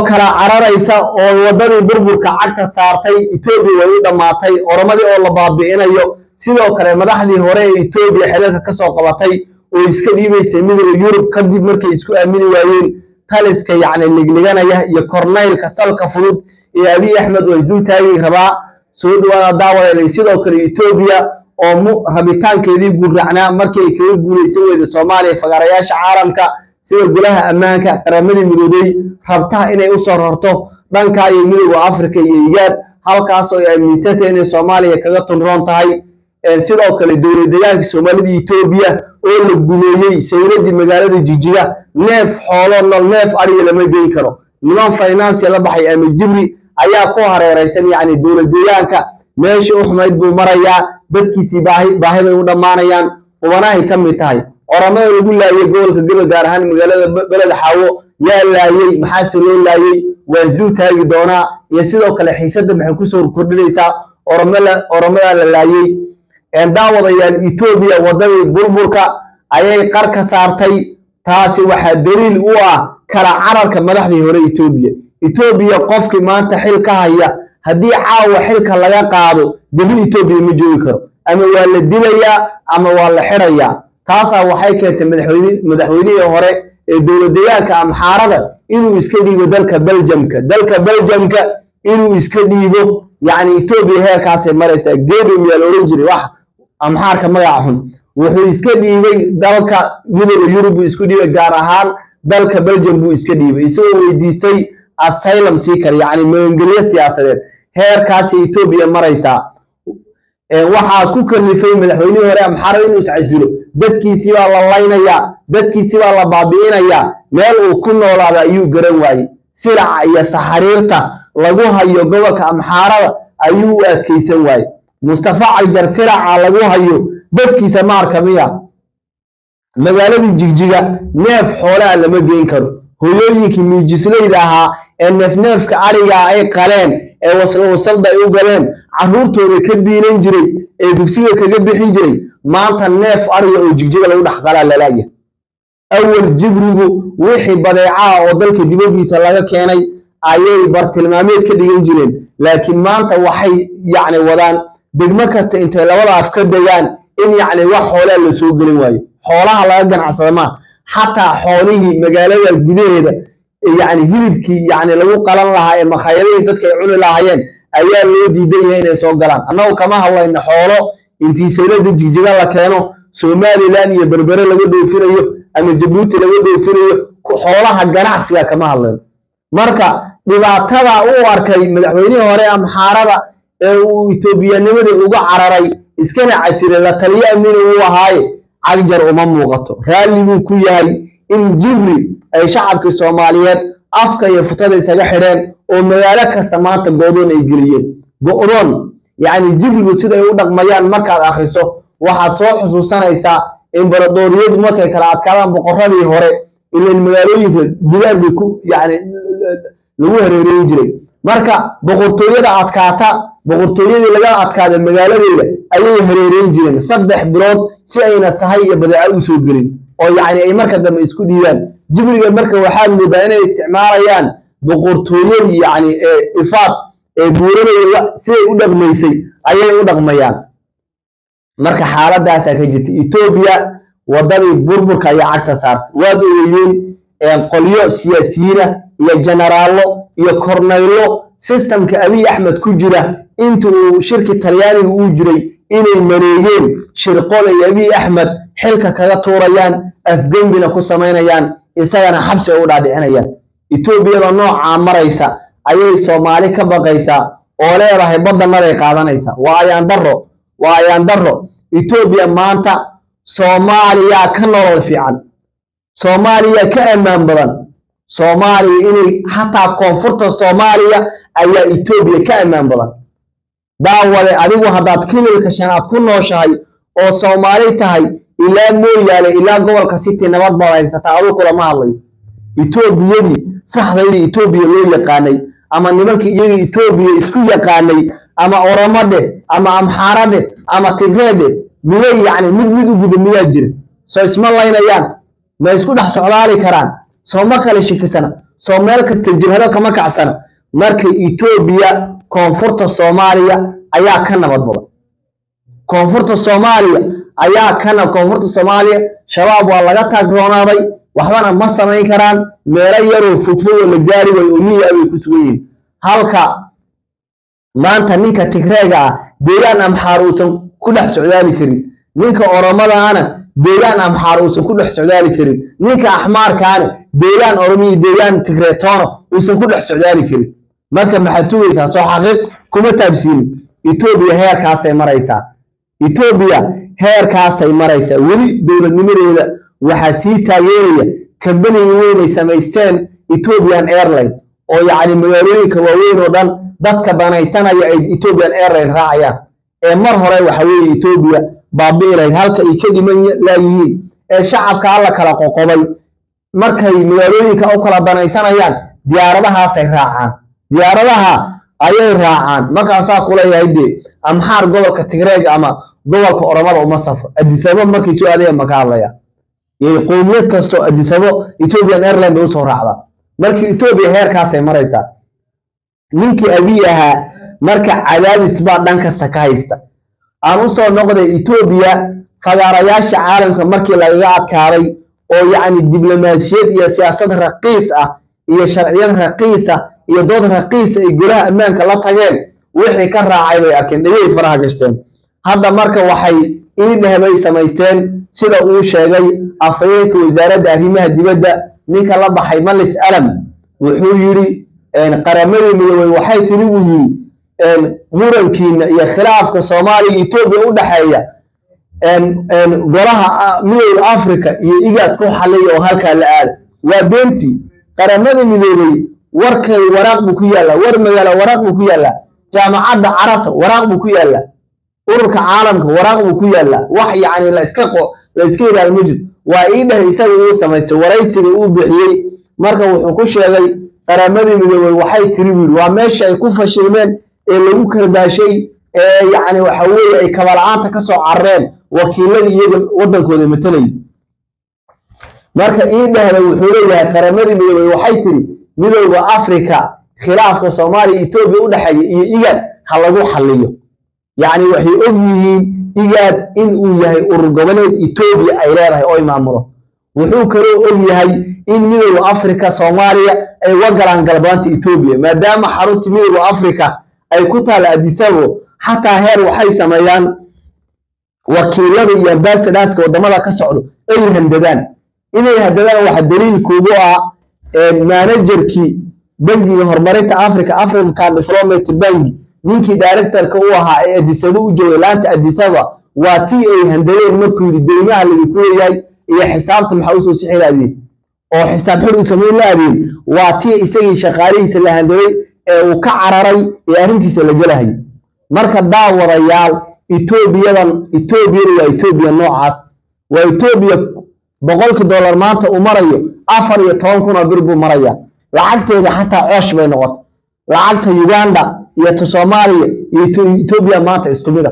kala cararaysa oo waddadii burburka cagta saartay etoobiya way u dhammaatay oromadii oo la baabi'inayo sidoo kale madaxdii hore ee etoobiya xilalka ka soo qabatay oo iska dhiibaysay midowda yurub kadib markay isku aamini waayeen taliska yacni ligliganaya iyo kornaylka salka fudud ee abiy axmed oo isu taagi rabaa soo dhawaada daawadeelay sidoo kale etoobiya oo mu rabitaankeedii gurracnaa markay kaga guulaysan weyda soomaaliya fagaarayaasha caalamka sida golaha ammaanka qaramadii midoobey rabtaha inay u soo rarto dhanka iyo midowda afrika iyo igaad halkaasoo ay aaminsantay inay soomaaliya kaga tunroon tahay sidoo kale dowlad deegaanka soomaalida etoobiya oo la gumeeyey sayladii magaalada jijiga neef xoolo nool neef ariga lama geyn karo niman financia la baxay ama jibri ayaa ku hareeraysan yacni dowlad deegaanka meeshii u xumayd buu marayaa dadkiisii baahi baahi bay u dhammaanayaan qubanahay ka mid tahay oramada lagu laayay gobolka gobol gaar ahaan magaalada beleda xaawo yaa laayey maxaase loo laayey waa zuu taagi doonaa iyo sidoo kale xiisadda maxay kusoo kordhinaysaa oromada la laayey daawadayaal etoobiya waddadii burburka ayay qar ka saartay taasi waxaa daliil u ah kala cararka madaxdii hore etoobiya etoobiya qofkii maanta xil ka haya haddii caawa xilka laga qaado beli etoobiya ma joogi karo ama waa la dilayaa ama waa la xirayaa taasaa waxay keentay madaxweynihii hore ee dowlad deegaanka amxaarada inuu iska dhiibo dalka beljamka dalka beljamka inuu iska dhiibo yacni etoobiya heerkaasay maraysaa geedum yaa la oran jiray wax amxaarka magaca xun wuxuu iska dhiibay dalka midowda yurub buu isku dhiibay gaar ahaan dalka beljam buu iska dhiibay isagoo weydiistay asylum seeker yacni magangelyo siyaasadeed heerkaasay etoobiya maraysaa waxaa ku kalifay madaxweynihii hore amxaarada inuu iscasilo dadkiisii baa la laynayaa dadkiisii baa la baabi'inayaa meel uu ku noolaada ayuu garan waayey siraca iyo saxariirta lagu hayo gobolka amxaarada ayuu u adkaysan waayey mustafa cagjar siraca lagu hayo dadkiisa ma arka miya magaaladii jigjiga neef xoolaha lama geyn karo hoyooyinkii miijislayda ahaa ee neefneefka arigaa ay qaleen ee wasalda ay u galeen carruurtooda ka biilan jiray ee dugsiga kaga bixin jiray maanta neef ariga oo jigjiga lagu dhex qalaa lalaaya awal jibrigu wixii badeecaha oo dalka dibaddiisa laga keenay ayay bartilmaameed ka dhigan jireen laakiin maanta waxay yacni wadaan degmo kasta intay labada af ka degaan in yacni wax xoolaa la soo gelin waayo xoolaha laga ganacsada maa xataa xoolihii magaalada gudaheeda yacni hilibkii yacni lagu qalan lahaa ee makhaayadihii dadka ay cuni lahaayeen ayaa loo diidan yahay inay soo galaan annagu kama hadlayno xoolo intii saylada jigjiga la keeno somalilan iyo berbere laga dhoofinayo ama jabuuti laga dhoofinayo xoolaha ganacsiga kama hadlayno marka dhibaatada u arkay madaxweynihii hore amxaarada ee uu etoobiyanimada uga cararay iskana casiray la taliyo amina uu ahaaye cagjar uma muuqato raalli buu ku yahay in jibri ay shacabkii soomaaliyeed afka iyo futada isaga xidheen oo magaalo kasta maanta go'doon ay geliyeen go'doon yacni jibrigu siday u dhaqmayaan markaad akhriso waxaad soo xusuusanaysaa imbaradooriyadu markay kala adkaadaan boqorradii hore ilan magaalooyinka gudaar bay ku yacni lagu hareereyn jiray marka boqortooyada adkaata boqortooyadii laga adkaada magaaladeeda ayay hareereyn jireen saddex bilood si ayna sahay iyo badeeco u soo gelin oo yacni ay marka dambe isku dhiibaan jibriga marka waxaad moodaa inay isticmaalayaan boqortooyadii yacni ee ifaad ee buuranaya siday u dhaqmaysay ayay u dhaqmayaan marka xaaladaasaa ka jirta etoobiya waddadii burburka ayaa cagta saartay waad ogeydeen qolyo siyaasiyiina iyo jenaraallo iyo kornaylo sistamka abiy axmed ku jira inta uu shirki talyaaniga uu jiray inay mareegeen shirqol ay abiy axmed xilka kaga tuurayaan afgembina ku samaynayaan isagana xabsi ay u dhaadhicinayaan etoobiyada noocaa maraysa ayay soomaali ka baqaysaa oo leedahay baddanaday qaadanaysaa waa ayaan darro waa ayaan darro etoobiya maanta soomaaliyaa ka nolol fiican soomaaliya ka ammaan badan soomaaliya inay xataa koonfurta soomaaliya ayaa etoobiya ka ammaan badan daawade adigu haddaad kililka shanaad ku nooshahay oo soomaali tahay ilaa mooyaale ilaa gobolka city nabad baad haysataa aduu kulama hadlayo etoobiyadii saxdaydii etoobiya loo yaqaanay ama nimankii iyaga etoobiya isku yaqaanay ama oromadhe ama amxaaradhe ama tigreedhe miyay yacni mid mid u guda miyaa jira soo isma laynayaan ma isku dhex socdaali karaan soo ma kale shikisana soo meel kasta jibhado kama kacsana marka etoobiya koonfurta soomaaliya ayaa ka nabad badan koonfurta soomaaliya ayaa kana koonfurta soomaaliya shabaab waa laga taagroonaaday waxbana ma samayn karaan meelo yaroo fogfogoo la gaari waayo oo miya bay ku sugan yihiin halka maanta ninka tigreega ah deegaan amxaar uusan ku dhex socdaali karin ninka oromadaana deegaan amxaar uusan ku dhex socdaali karin ninka axmaarkaana deegaan oromiya deegaan tigreetoona uusan ku dhex socdaali karin marka maxaad sugaysaa soo xaqiiq kuma taabsiinin etoobiya heerkaasay maraysaa etoobiya heerkaasay maraysaa weli dowladnimadeeda waxaa sii taageeraya kambanigi weynay samaysteen ethiopian airline oo yacni magaalooyinka waaweyn oo dhan dadka danaysanaya ay ethiopian airline raacayaan ee mar hore waxa weeye etoobiya baabi'i lahayd halka ay ka dhiman laayihiin ee shacabka alla kala qoqobay markay magaalooyinka u kala danaysanayaan diyaaradahaasay raacaan diyaaradaha ayay raacaan markaasaa kuleeyahay dee amxaar gobolka tigreeg ama gobolka oromada uma safro adisabo markay soo aadayaan maka hadlaya qowmiyad kastoo adisabo ethiopian airline bay usoo raacdaa marka etoobiya heerkaasay maraysaa ninkii abiy ahaa marka cadaadis baa dhan kasta ka haysta aan usoo noqday etoobiya fagaarayaasha caalamka markii lagaga adkaaday oo yacni diblomaasiyad iyo siyaasad raqiis ah iyo sharciyad raqiis ah iyo dood raqiisa ay golaha ammaanka la tageen wixii ka raacay bay arkeen dhegay faraha gashteen hadda marka waxay iidheh bay samaysteen sida uu sheegay afhayeenka wasaaradda arrimaha dibadda ninka la baxay malis alam wuxuu yidhi qaramadii midoobey waxay tiri buu yidhi murankiina iyo khilaafka soomaaliya etoobiya u dhexeeya golaha midowda africa iyo igaad ku xaliya oo halkaa la aada waa beentii qaramada midoobey warkay waraaq buu ku yaallaa war magaalo waraaq buu ku yaallaa jaamacadda carabta waraaq buu ku yaallaa ururka caalamka waraaq buu ku yaallaa wax yacni la iska qo la iska yidhahdo ma jirto waa ii dheh isaga uu samaystay waraysiga uu bixiyey marka wuxuu ku sheegay qaramadii midoobey waxay tiri buu yidhi waa meesha ay ku fashilmeen ee lagu karbaashay ee yacni waxa weeye ay kabala-aanta ka soo carareen wakiiladii iyaga waddankooda matalayay marka ii dhehda wuxuu leeyahay qaramadii midoobey waxay tiri midowda afrika khilaafka soomaaliya etoobiya u dhexeeya iyo igaad ha lagu xaliyo yacni waxay og yihiin igaad in uu yahay urur goboleed etoobiya ay leedahay oo maamulo wuxuu kaloo og yahay in midowda afrika soomaaliya ay uga galaan galbeanta etoobiya maadaama xarunta midowda afrika ay ku taala adisabo xataa heer waxay sameeyaan wakiilada iyo ambasadaaska waddamada ka socdo ay handadaan inay handadaan waxa daliilkuugu ah manajerkii bangiga horumarinta africa african development bank ninkii directorka u ahaa ee adisabo u joogay laanta adisaba waa tii ay handadeen markuu yidhi deymaha laydinku leeyahay iyo xisaabta maxaa usoo sixi laadeen oo xisaab xir u samayn laadeen waa tii isagii shaqaalihiisa la handaday ee uu ka cararay ee arrintiisa la gelahayay marka daawadayaal etoobiyadan etoobiyada waa etoobiya noocaas waa etoobiya boqolkii dollar maanta uu marayo afar iyo toban kun oo bir buu maraya lacagteeda xataa coosh bay noqotay lacagta uganda iyo ta soomaaliya iyo etoobiya maanta isku mid a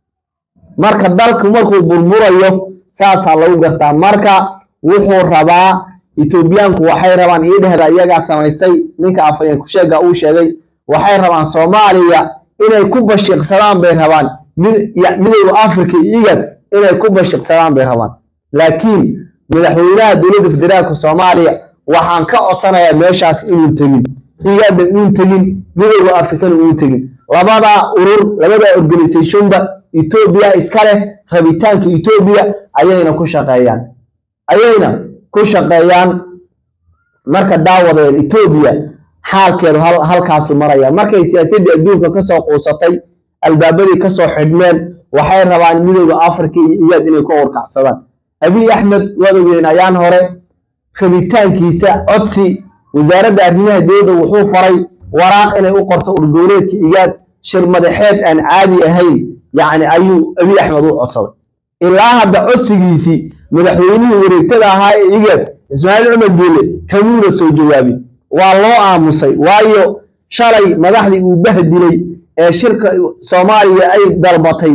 marka dalku markuu burburayo saasaa lagu gartaa marka wuxuu rabaa etoobiyaanku waxay rabaan ii dhehda iyagaa samaystay ninka afhayeen kusheega uu sheegay waxay rabaan soomaaliya inay ku bashiiqsadaan bay rabaan midowda africa iyo igad inay ku bashiiqsadaan bay rabaan laakiin madaxweynaha dowladda federaalka soomaaliya waxaan ka codsanayaa meeshaas inuu tegin igada inuu tegin midowda afrikana inuu tegin labada urur labada organisationba etoobiya iska leh rabitaanka etoobiya ayayna ku shaqeeyaan ayayna ku shaqeeyaan marka daawadeen etoobiya xaalkeedu halkaasu maraya markay siyaasaddii adduunka kasoo quusatay albaabadii kasoo xidhmeen waxay rabaan midowda africa iyo iyaad inay ku urkacsadaan abiy axmed waad ogeen ayaan hore rabitaankiisa codsi wasaaradda arrimaha dowladda wuxuu faray waraaq inay u qorto urgoboleedka igaad shir madaxeed aan caadi ahayn yacni ayuu abiy axmed u codsaday ilaa hadda codsigiisii madaxweynihii wareegtada ahaa ee igaad ismaaciil cumar geele kamuuna soo jawaabin waa loo aamusay waayo shalay madaxdii uu bahdilay ee shirka soomaaliya ay dalbatay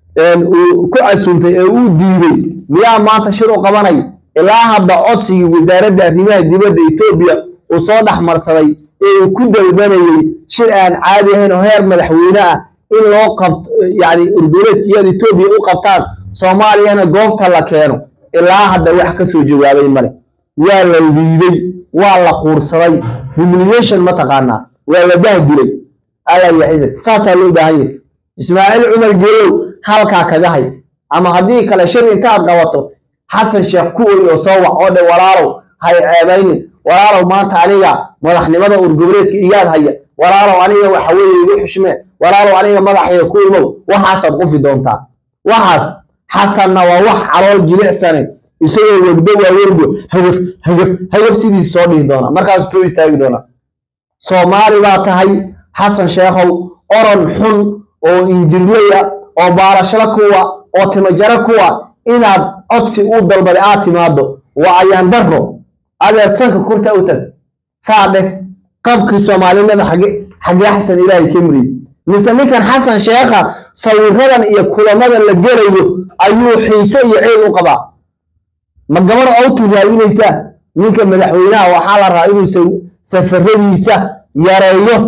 uu ku casuumtay ee uu diiday miyaa maanta shir u qabanay ilaa hadda codsigii wasaaradda arrimaha dibadda etoobiya uu soo dhexmarsaday ee uu ku dalbanayey shir aan caadi ahayn oo heer madaxweyne ah in loo qabto yani urgoleedka iyada etoobiya u qabtaan soomaaliyana goobta la keeno ilaa hadda wax ka soo jawaabay male waa la liiday waa la quursaday humiliation mataqaanaa waa la bahdilay alla yaxizag saasaa loo baahan yahay ismaaciil cumar geelow halkaa kaga hay ama haddii kale shir intaad qabato xasan sheekh ku oy oo soo wac oo dhe walaalow hay ceebaynin walaalow maanta aniga madaxnimada urgoboleedka igaad haya walaalow aniga waxa weeye igu xushmee walaalow aniga madaxayga ku imow waxaasaad qufi doontaa waxaas xasanna waa wax calool jilicsane isagoo wegdo waaweynbu hagaf hagaf hagaf sidiis soo dhihi doonaa markaasuu soo istaagi doonaa soomaali baa tahay xasan sheekhow oron xun oo injirlaya oo baalashada kuwa oo timajaro kuwa inaad codsi u dalbaday aad timaado waa ayaan daro adeed sanka kursa u tag saa dheh qabkii soomaalinada xage xagee xasan ilaahay ka muriyey mise ninkan xasan sheekha sawiradan iyo kulamadan la gelayo ayuu xiise iyo ceel u qabaa ma gabar owti raadinaysaa ninka madaxweynaha waxaa la rabaa inuu safaradiisa yareeyo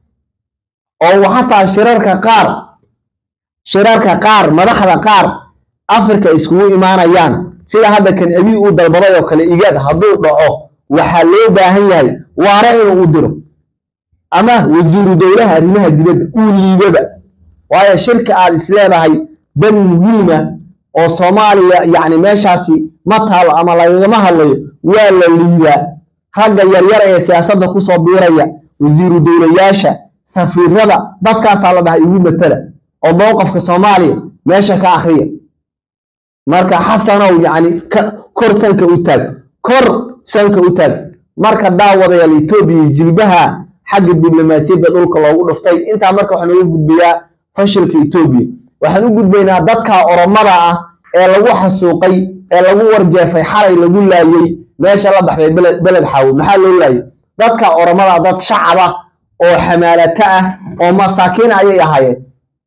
oo xataa shirarka qaar shirarka qaar madaxda qaar afrika iskugu imaanayaan sida hadda kan abii uu dalbaday oo kale igaad hadduu dhaco waxaa loo baahan yahay waare inuu u diro ama wasiiru dowlaha arrimaha dibadda uu liidaba waayo shirka aad isleedahay dan muhiima oo soomaaliya yacni meeshaasi ma taalo ama lagagama hadlayo waa la liidaa ragga yaryar ee siyaasadda kusoo biiraya wasiiru dowlayaasha safiirada dadkaasaa la dhahay igu matala oo mowqafka soomaaliya meesha ka akhriya marka xasanow yacni kor sanka u taag kor sanka u taag marka daawadayaal etoobiya jilbaha xagga diblomaasiyadda dhulka loogu dhuftay intaa marka waxaan ugu gudbayaa fashilka etoobiya waxaan u gudbaynaa dadka oromada ah ee lagu xasuuqay ee lagu warjeefay xalay lagu laayey meesha la baxday beled xaawo maxaa loo laayay dadka oromada dad shacab ah oo xamaalato ah oo masaakiin ayay ahaayeen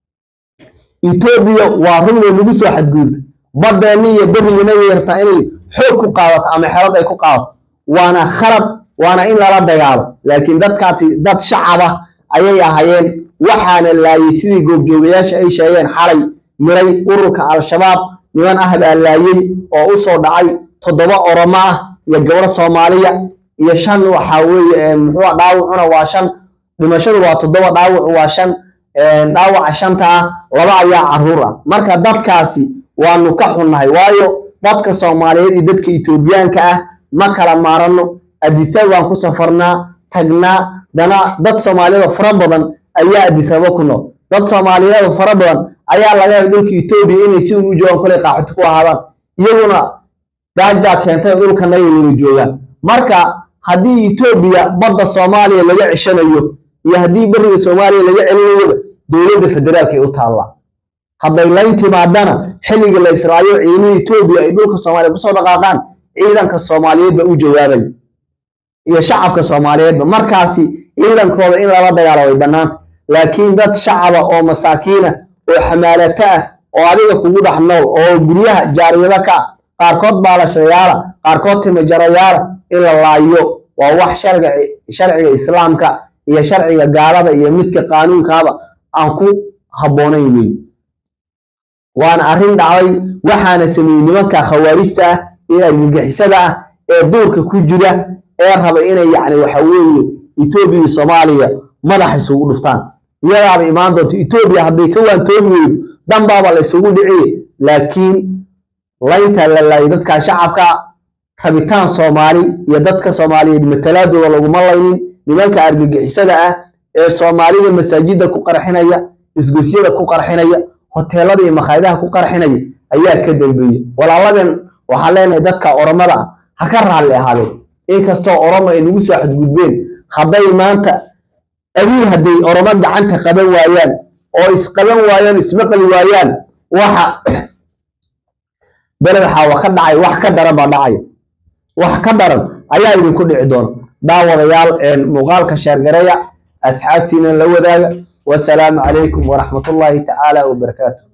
etoobiya waa run way nagu soo xadgudubtay badeenni iyo berigina yeertaa inay xoog ku qaadato ama xelad ay ku qaadato waana khalad waana in lala dagaalo laakiin dadkaasi dad shacab ah ayay ahaayeen waxaana laayey sidii goobjoogayaasha ay sheegeen xalay miray ururka al-shabaab niman ah baa laayey oo u soo dhacay toddoba oromo ah iyo gabdho soomaaliya iyo shan waxaa weeye muxuu dhaawacuna waa shan dhimashadu waa toddoba dhaawacu waa shan dhaawaca shanta ah laba ayaa caruur ah marka dadkaasi waanu ka xunnahay waayo dadka soomaaliyeed iyo dadka etoobiyaanka ah ma kala maarano adisaba baan ku safarnaa tagnaa dana dad soomaaliyeed fara badan ayaa adisaba ku nool dad soomaaliyeed fara badan ayaa laga helay dhulka etoobiya inay si u joogaan kolay qaaxoti ku ahaadaan iyaguna gaajaa keentay dhulkanagay wada joogaan marka haddii etoobiya badda soomaaliya laga ceshanayo iyo haddii beriga soomaaliya laga celinayoba dowladda federaalka ay u taallaa hadday layn timaadana xilliga la israayo ciidamada etoobiya ay dhulka soomaaliya kusoo dhaqaaqaan ciidanka soomaaliyeed ba u jawaabayo iyo shacabka soomaaliyeedba markaasi ciidankooda in lala dagaalo way bannaanta laakiin dad shacaba oo masaakiina oo xamaalato ah oo adiga kugu dhex nool oo guryaha jaariyado ka ah qaarkood baalashayaala qaarkood timajarayaala in la laayo waa wax sharciga sharciga islaamka iyo sharciga gaalada iyo midka qaanuunkaaba aan ku habboonayn wey waana arrin dhacday waxaana sameeyey nimanka khawaarijta ah ee argagixisada ah ee duurka ku jira ee raba inay yacni waxa weeye etoobiya iyo soomaaliya madaxa isugu dhuftaan iyadaaba imaan doonto etoobiya hadday ka waantoobi weydo danbaaba la isugu dhiciye laakiin laynta la laayay dadka shacabka rabitaan soomaali iyo dadka soomaaliyeed matalaadooda laguma laynin nimanka argagixisada ah ee soomaalida masaajidda ku qarxinaya isgosyada ku qarxinaya hoteelada iyo makhaayadaha ku qarxinaya ayaa ka dambeeya walaaladan waxaan leenahay dadka oromada ah ha ka raalli ahaadeen inkastoo oromo ay nagu soo xadgudbeen hadday maanta abiil hadday oromo gacanta qaban waayaan oo isqaban waayaan ismaqli waayaan waxa beled xaawa ka dhacay wax ka daran baa dhacaya wax ka daran ayaa idinku dhici doona daawadayaal muuqaalka sheergareeya asxaabtiina la wadaaga wasalaamu calaykum waraxmatullaahi tacaala wabarakaatu